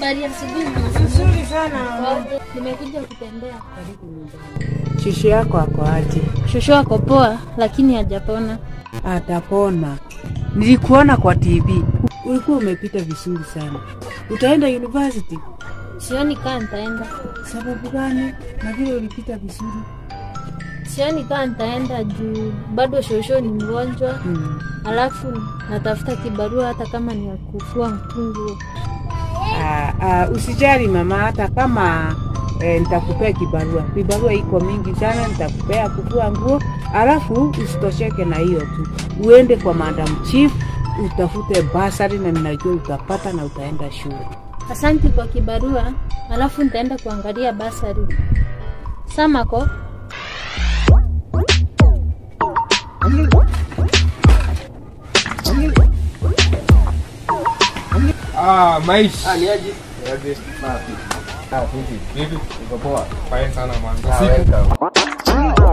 Habari ya asubuhi. Nzuri sana. Poa. Nimekuja kutembea. Shushu yako ako aje? Shosho ako poa, lakini hajapona. Atapona. Nilikuona kwa TV. Ulikuwa umepita vizuri sana. Utaenda university? Sioni kaa nitaenda, Sababu gani? Na vile ulipita vizuri. sioni kaa nitaenda juu bado shosho ni mgonjwa, Hmm. alafu natafuta kibarua hata kama ni ya kufua mtungu. Ah, ah, usijali mama, hata kama eh, nitakupea kibarua. Kibarua iko mingi sana, nitakupea kufua nguo, alafu usitosheke na hiyo tu, uende kwa madam chief utafute basari, na ninajua utapata na utaenda shule. Asanti kwa kibarua, alafu nitaenda kuangalia basari. Samako, Ah, Maish. Ah, ni aje? Aje. Safi. Ah, vipi? Vipi? Uko poa? Fine sana man. Ah, Siku. welcome.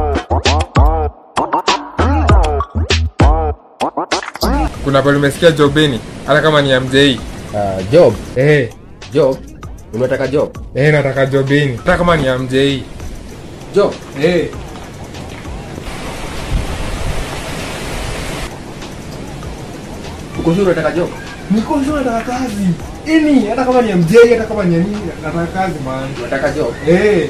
Kuna pale umesikia jobeni hata kama ni ya mjei. Ah, job. Eh, Job. Unataka job? eh nataka jobeni hata kama ni ya mjei. Job. Eh. Uko sure unataka job? Niko sure nataka kazi. Ini hata kama ni ya mjei hata kama ni ya nini nataka kazi man. Unataka job? Eh.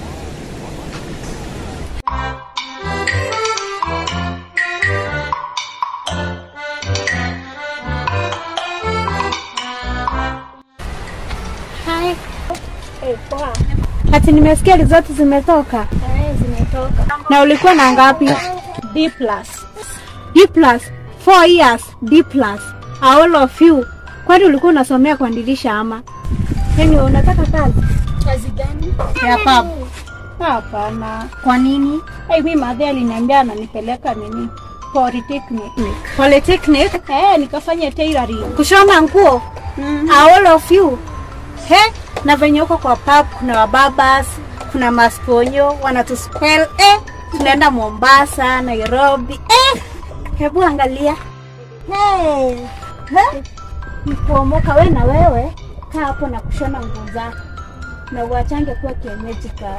hai. Ati nimesikia result zimetoka Haya, zimetoka. na ulikuwa na ngapi? D plus. D plus. 4 years D plus. All of you. Kwani ulikuwa unasomea kuandilisha ama? Yaani unataka kazi? Kazi gani? Ya pub. Hapana. Kwa nini? Hey, mimi madhe aliniambia ananipeleka nini? Polytechnic. Polytechnic? Eh, nikafanya tailoring. Kushona nguo. Mm. All of you. He, na venye uko kwa pub kuna wababas, kuna masponyo wanatuspell eh, tunaenda Mombasa, Nairobi eh, hebu angalia hey, he, nikuomoka we na wewe kaa hapo na kushona nguo zako na uachange kuwa kienyeji ka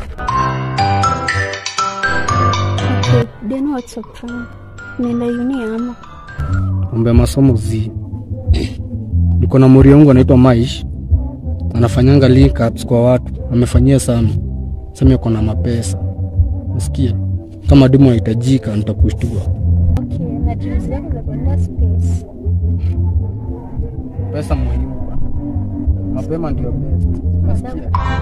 okay, then what's your plan? Nenda uni ama mambo ya masomo zi niko na mori wangu anaitwa Maish anafanyanga link ups kwa watu amefanyia sana sema yuko na mapesa nasikia kama demu anahitajika nitakushtua Okay, na dreams zako za kwenda space. pesa muhimu bwana. mapema ndio best Madam,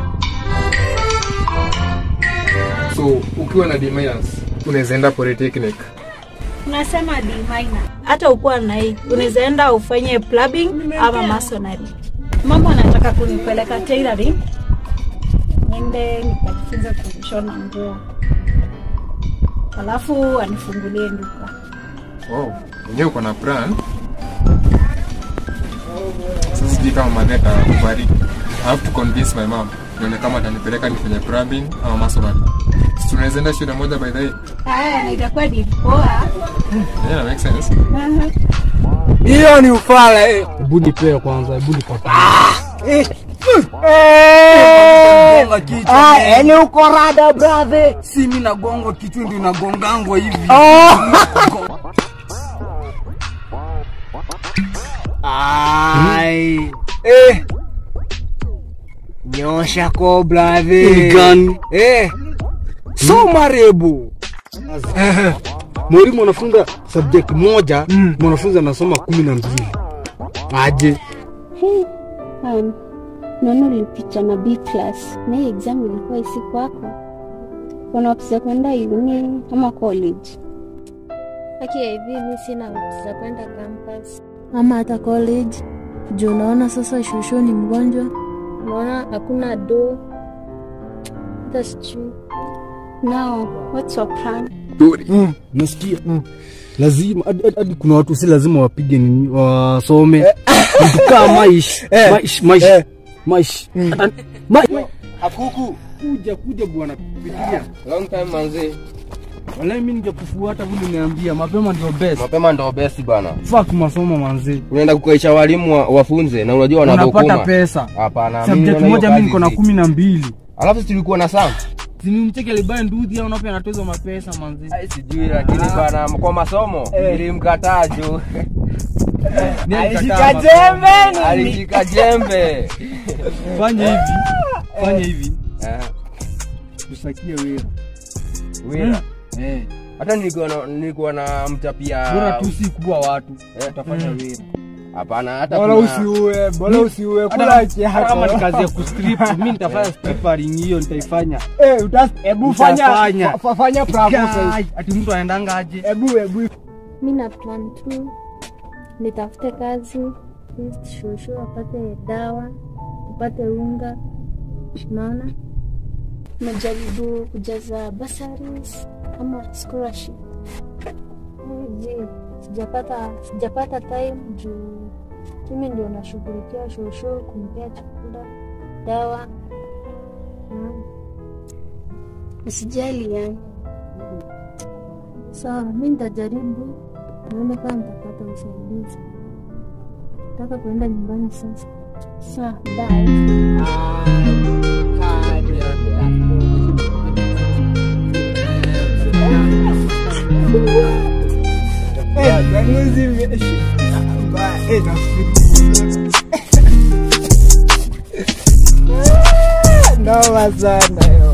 So, ukiwa na D minus unaweza enda polytechnic. unasema D minor. Hata ukuwa na hii unaweza enda ufanye plumbing ama masonry. Mambo anataka kunipeleka tailoring, niende nikajifunze kushona nguo, alafu anifungulie duka. Wow, mwenyewe uko na plan. Sasa sijui kama madhe atakubariki. I have to convince my mom. Nione kama atanipeleka nifanye plumbing ama masonry. Si tunaweza enda shule moja by the way. Haya, na itakuwa ni poa. Yeah, make sense. hiyo ni ufala eh. hebu nipee kwanza hebu nipate yani uko rada brother. si mi nagongwa kichwa ndio nagongangwa hivi Ai. Eh. Nyosha ko brother. Gani? Eh. soma rebu mwalimu anafunza subject moja mwanafunzi anasoma kumi na mbili aje Hey, um, naona ulipita na B class na hii exam ilikuwa isi kwako. Unaopisa kwenda uni ama college? okay, hivi mi sina hopes za kwenda campus ama hata college juu unaona sasa shosho ni mgonjwa, unaona hakuna do, hata sijui Now, what's your plan? mm, nasikia mm. lazima hadi- hadi- hadi kuna watu si lazima wapige nini wasome mtukaa maish maish maish maish Hata- ma- Hakuku. kuja kuja bwana pigia Long time manzi. Wala mimi ningekufuata vile niambia mapema ndio best. Mapema ndo best bana. Fuck masomo manzi. Unaenda kukaisha walimu wa- wafunze na unajua Unapata wanadhukuma. pesa. Hapana, mimi Subject naona moja hiyo mimi niko na kazi kumi na mbili. zi- Alafu si tulikuwa na Sam. Sinimcheke alibaye nduthi au nape anatoza mapesa manzi. Ai, Sijui lakini bana kwa masomo nilimkataa juu. Ni Alishika alikataa jembe. Alishika jembe. Fanya hivi. Fanya hivi. Eh, Tusakie wera. Wira. Eh. Hata nilikuwa na nilikuwa na mtapia. Bora tu si kubwa watu. Eh. Utafanya wera. Hapana hata Bora kuna- usiue, bora usiue, Hata- kula hata kama ni chako. kazi ya kustrip, mimi nitafanya strippering hiyo nitaifanya. Eh, utas- Hebu fanya Utafanya. fa- fa- fanya proposal. Guy, Ati mtu anaendanga aje? Hebu hebu mi na plan tu nitafute kazi least shushu apate dawa upate unga naona Najaribu kujaza bursaries ama scholarship. je sijapata sijapata time juu mimi ndio nashughulikia shushu kumpea chakula dawa naona Usijali yani. sawa mi nitajaribu nione kama nitapata usaidizi nataka kuenda nyumbani sasa Sawa, bye. Eh, ganuzi imeisha. Mbaya, eh, nafikiri. Noma sana yo.